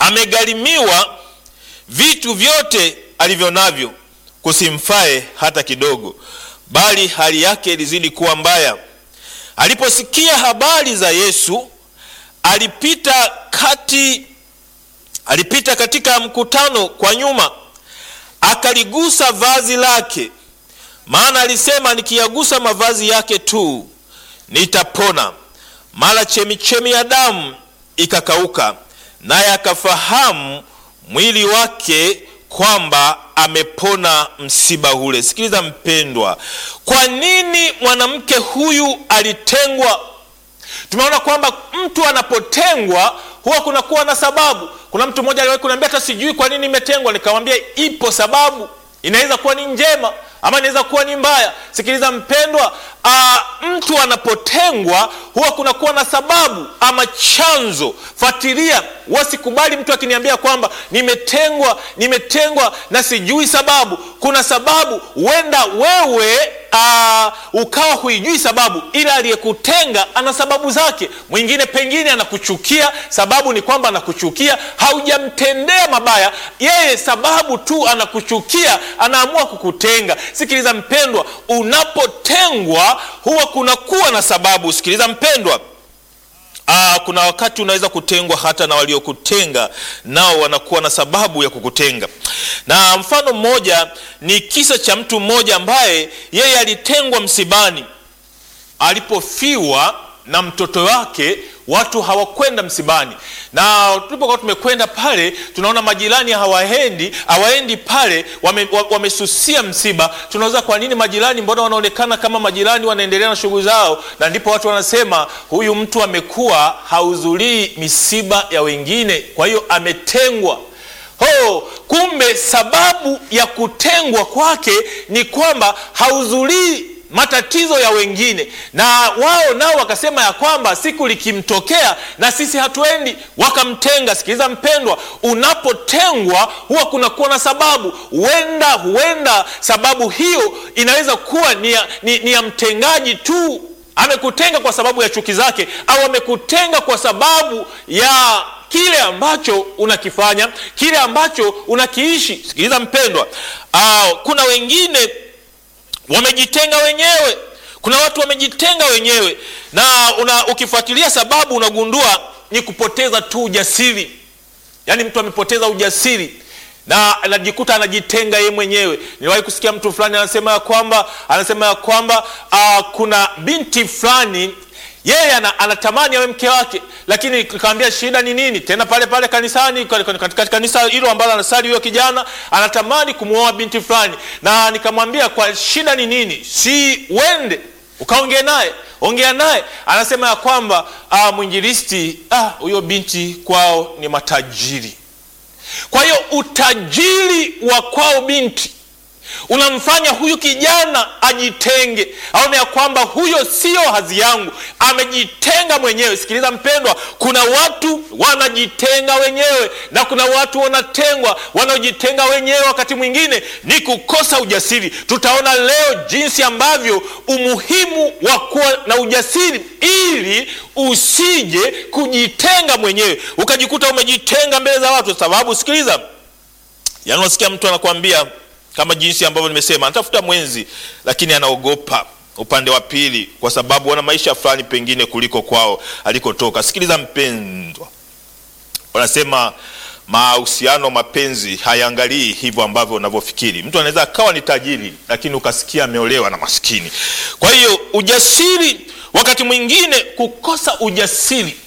amegharimiwa vitu vyote alivyo navyo, kusimfae hata kidogo, bali hali yake ilizidi kuwa mbaya. Aliposikia habari za Yesu, alipita kati alipita katika mkutano kwa nyuma, akaligusa vazi lake, maana alisema, nikiyagusa mavazi yake tu nitapona. Mara chemichemi ya damu ikakauka, naye akafahamu mwili wake kwamba amepona msiba ule. Sikiliza mpendwa, kwa nini mwanamke huyu alitengwa? Tumeona kwamba mtu anapotengwa huwa kunakuwa na sababu. Kuna mtu mmoja aliwahi kuniambia hata sijui kwa nini imetengwa. Nikamwambia ipo sababu, inaweza kuwa ni njema ama inaweza kuwa ni mbaya. Sikiliza mpendwa, aa, mtu anapotengwa huwa kunakuwa na sababu ama chanzo. Fuatilia, wasikubali mtu akiniambia kwamba nimetengwa, nimetengwa na sijui sababu. Kuna sababu, huenda wewe aa, ukawa huijui sababu, ila aliyekutenga ana sababu zake. Mwingine pengine anakuchukia, sababu ni kwamba anakuchukia, haujamtendea mabaya, yeye sababu tu anakuchukia, anaamua kukutenga. Sikiliza mpendwa, unapotengwa huwa kunakuwa na sababu. Sikiliza mpendwa. Aa, kuna wakati unaweza kutengwa hata na waliokutenga nao wanakuwa na sababu ya kukutenga. Na mfano mmoja ni kisa cha mtu mmoja ambaye yeye alitengwa msibani. Alipofiwa na mtoto wake, watu hawakwenda msibani, na tulipokuwa tumekwenda pale, tunaona majirani hawaendi hawaendi pale, wamesusia wame msiba. Tunauza, kwa nini majirani, mbona wanaonekana kama majirani wanaendelea na shughuli zao? Na ndipo watu wanasema huyu mtu amekuwa hahudhurii misiba ya wengine, kwa hiyo ametengwa. Ho, kumbe sababu ya kutengwa kwake ni kwamba hahudhurii matatizo ya wengine, na wao nao wakasema ya kwamba siku likimtokea na sisi hatuendi, wakamtenga. Sikiliza mpendwa, unapotengwa huwa kunakuwa na sababu. Huenda huenda sababu hiyo inaweza kuwa ni ya, ni, ni ya mtengaji tu, amekutenga kwa sababu ya chuki zake, au amekutenga kwa sababu ya kile ambacho unakifanya, kile ambacho unakiishi. Sikiliza mpendwa, uh, kuna wengine wamejitenga wenyewe. Kuna watu wamejitenga wenyewe na una, ukifuatilia sababu unagundua ni kupoteza tu ujasiri. Yaani mtu amepoteza ujasiri na anajikuta anajitenga yeye mwenyewe. Niliwahi kusikia mtu fulani anasema ya kwamba anasema ya kwamba uh, kuna binti fulani yeye anatamani awe mke wake, lakini nikamwambia shida ni nini? Tena pale pale kanisani, katika kanisa hilo ambalo anasali huyo kijana anatamani kumwoa binti fulani, na nikamwambia kwa shida ni nini? Si wende ukaongea naye, ongea naye. Anasema ya kwamba ah, mwinjilisti, huyo ah, binti kwao ni matajiri. Kwa hiyo utajiri wa kwao binti unamfanya huyu kijana ajitenge, aone ya kwamba huyo sio hadhi yangu, amejitenga mwenyewe. Sikiliza mpendwa, kuna watu wanajitenga wenyewe na kuna watu wanatengwa. Wanaojitenga wenyewe wakati mwingine ni kukosa ujasiri. Tutaona leo jinsi ambavyo umuhimu wa kuwa na ujasiri, ili usije kujitenga mwenyewe ukajikuta umejitenga mbele za watu. Sababu sikiliza, yaani unasikia mtu anakuambia kama jinsi ambavyo nimesema, anatafuta mwenzi lakini anaogopa upande wa pili, kwa sababu wana maisha fulani pengine kuliko kwao alikotoka. Sikiliza mpendwa, wanasema mahusiano, mapenzi hayaangalii hivyo ambavyo unavyofikiri. Mtu anaweza akawa ni tajiri, lakini ukasikia ameolewa na maskini. Kwa hiyo ujasiri, wakati mwingine kukosa ujasiri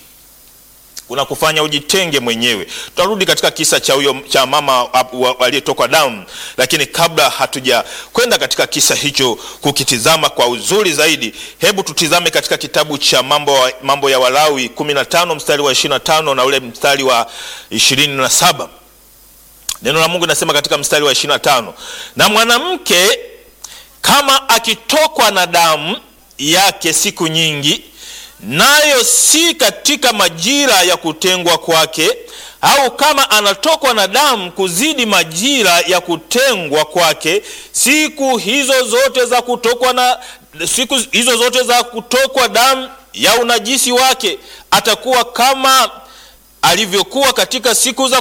unakufanya ujitenge mwenyewe. Tutarudi katika kisa cha huyo cha mama aliyetokwa damu, lakini kabla hatuja kwenda katika kisa hicho kukitizama kwa uzuri zaidi, hebu tutizame katika kitabu cha mambo, mambo ya Walawi 15 mstari wa 25 na ule mstari wa 27. Neno la Mungu linasema katika mstari wa 25, na mwanamke kama akitokwa na damu yake siku nyingi nayo si katika majira ya kutengwa kwake, au kama anatokwa na damu kuzidi majira ya kutengwa kwake, siku hizo zote za kutokwa na siku hizo zote za kutokwa damu ya unajisi wake, atakuwa kama alivyokuwa katika siku za